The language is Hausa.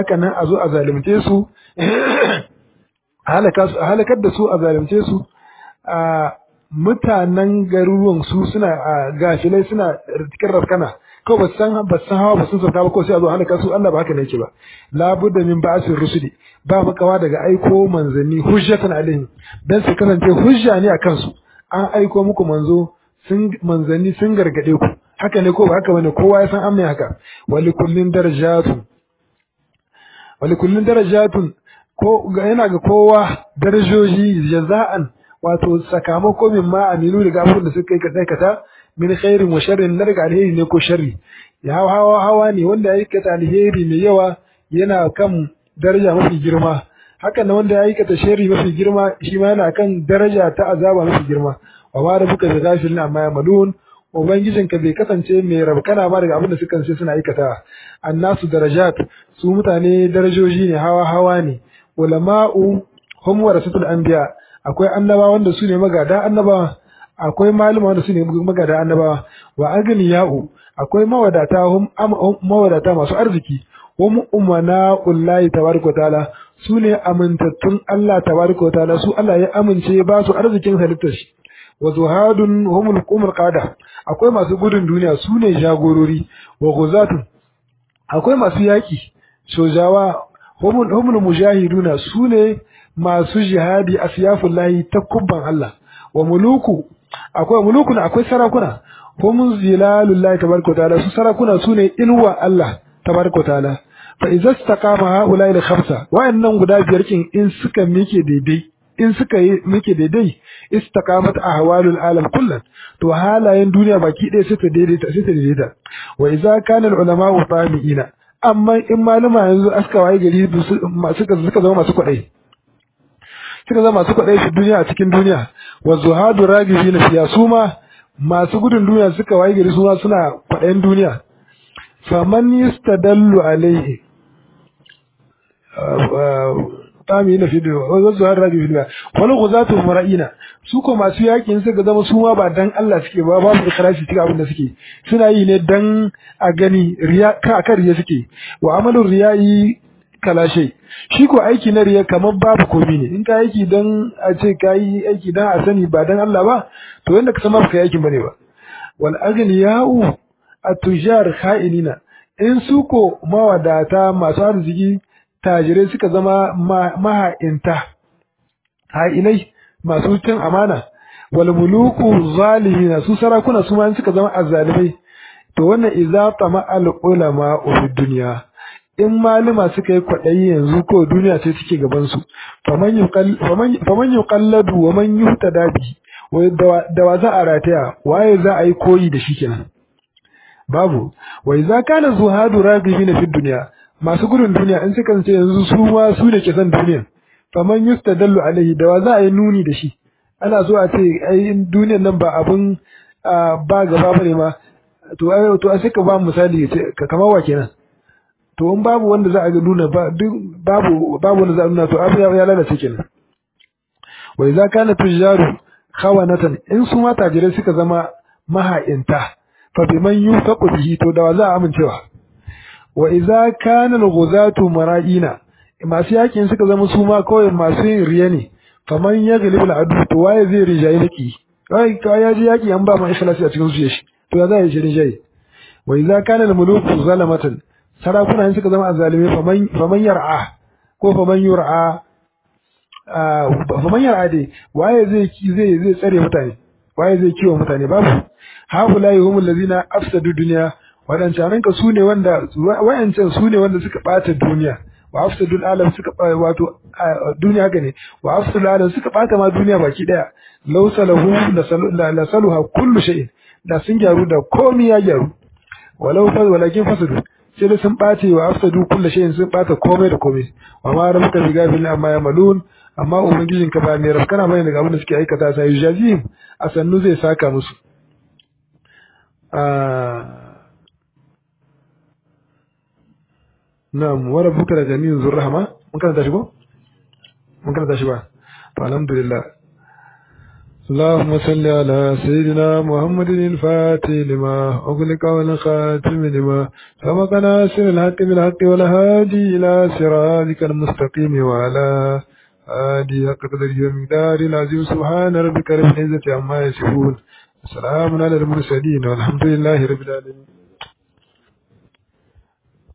haka nan a zo a zalunce su halakar da su a zalunce su a mutanen garuruwan su suna gafilai suna cikin rafkana ko ba san ba san hawa ba sun sauka ba ko sai a zo halaka su Allah ba haka ne yake ba la budda min ba'sir rusuli ba makawa daga aiko manzanni hujjatan alaihim dan su kasance hujja ne akan su an aiko muku manzo sun manzanni sun gargade ku haka ne ko ba haka bane kowa ya san an mai haka wali kullin darajatun wali kullin darajatun ko yana ga kowa darajoji jaza'an wato sakamako min ma aminu daga abin da suka yi aikata min khairin wa sharrin na daga alheri ne ko sharri ya hawa hawa ne wanda ya aikata alheri mai yawa yana kan daraja mafi girma haka na wanda ya aikata sharri mafi girma shi ma yana kan daraja ta azaba mafi girma wa ma rabbuka bi ghafilin amma yamalun ubangijinka bai kasance mai rabkana ba daga abin da suka ce suna aikata annasu darajat su mutane darajoji ne hawa hawa ne ulama'u hum warasatul anbiya akwai annabawa wanda su ne magada annabawa akwai malama wanda su ne magada annabawa wa agniya'u akwai mawadata hum mawadata masu arziki hum umana ullahi tabaraka wa ta'ala su ne amintattun Allah tabaraka wa ta'ala su Allah ya amince ba su arzikin halittar shi wa zuhadun humul qumul qada akwai masu gudun duniya su ne jagorori wa ghuzatun akwai masu yaki sojawa humul humul mujahiduna su ne masu jihadi asyafullahi takubban Allah wa muluku akwai mulukun akwai sarakuna hum zilalullahi tabaraka ta'ala su sarakuna sune inuwa Allah tabaraka ta'ala fa idza istaqama haula ila khamsa wa'annan guda biyar kin in suka mike daidai in suka yi mike daidai istaqamat ahwalul alam kullan to halayen duniya baki ɗaya sai ta daidaita sai ta daidaita wa idza kana al ulama fahimina amma in malama yanzu aska waye gari suka suka zama masu kwaɗayi suka zama masu kwaɗayi shi duniya a cikin duniya wa zuhadu ragibi na fiya su ma masu gudun duniya suka waye gari su ma suna kwaɗayin duniya faman yastadallu alaihi tami na fidiyo wa zuhadu ragibi fidiyo wani guzatu mara'ina su ko masu yakin suka zama su ma ba dan Allah suke ba babu ikhlasi cikin abin da suke suna yi ne dan a gani riya ka kan riya suke wa amalur riya'i kalashe shi ko aiki na riya kamar babu komi ne in ka aiki dan a ce ka yi aiki dan a sani ba dan Allah ba to yanda ka san ba ka yi aikin bane ba wal aghniya'u at-tujar kha'inina in su ko mawadata masu arziki tajirai suka zama maha'inta ha'inai masu cin amana wal muluku zalimina su sarakuna su ma suka zama azzalimai to wannan idza tama al ulama fi dunya in malama suka yi kwaɗayi yanzu ko duniya ce suke gabansu faman yi kalladu wa man yi dabi da wa za a rataya waye za a yi koyi da shi kenan babu wai za kana zuhadu ragibi na fi duniya masu gudun duniya in suka ce yanzu su ma su da ke son duniya faman yi dallu alaihi da wa za a yi nuni da shi ana so a ce ai duniyan nan ba abun ba gaba bane ma to to a sai ka ba misali ka kamar wa kenan to in babu wanda za a ga nuna babu babu wanda za a nuna to abu ya lalace kenan wa idza kana tujaru khawanatan in su ma tajirai suka zama maha'inta fa biman yufaqu bihi to da za a amincewa wa idza kana al-ghuzatu mara'ina masu yakin suka zama su ma kawai masu yin riya ne faman yaghlibu al-adu to waye zai rijayi laki kai ka ya ji yaki an ba ma ikhlasi a cikin zuciyar shi to ya za ya ji rijayi wa idza kana al-muluku zalamatan sarakuna in suka zama azzalime faman faman yar'a ko faman yur'a faman yar'a dai waye zai zai zai tsare mutane waye zai kiwo mutane babu haulai humul ladina afsadu dunya wadancan ka sune wanda wayancan sune wanda suka bata duniya wa afsadul alam suka wato duniya haka ne wa afsadul alam suka bata ma duniya baki daya law salahu la saluha kullu shay'in da sun gyaru da komai ya gyaru walau fa walakin fasadu sai da sun ɓace wa afsadu kulla shay'in sun ɓata komai da komai wa ma rabbuka bi ghafilin amma yamalun amma ubangijin ka ba mai rafkana bane daga abin da suke aikata sai yujazihim a sannu zai saka musu na'am wa rabbuka la ganiyun zur rahma mun karanta shi ko mun karanta shi ba to alhamdulillah اللهم صل على سيدنا محمد الفاتح لما أغلق والخاتم لما سبق ناصر الحق بالحق والهادي إلى صراطك المستقيم وعلى آله حق قدره ومقدار العظيم سبحان ربك رب العزة عما يصفون سلام على المرسلين والحمد لله رب العالمين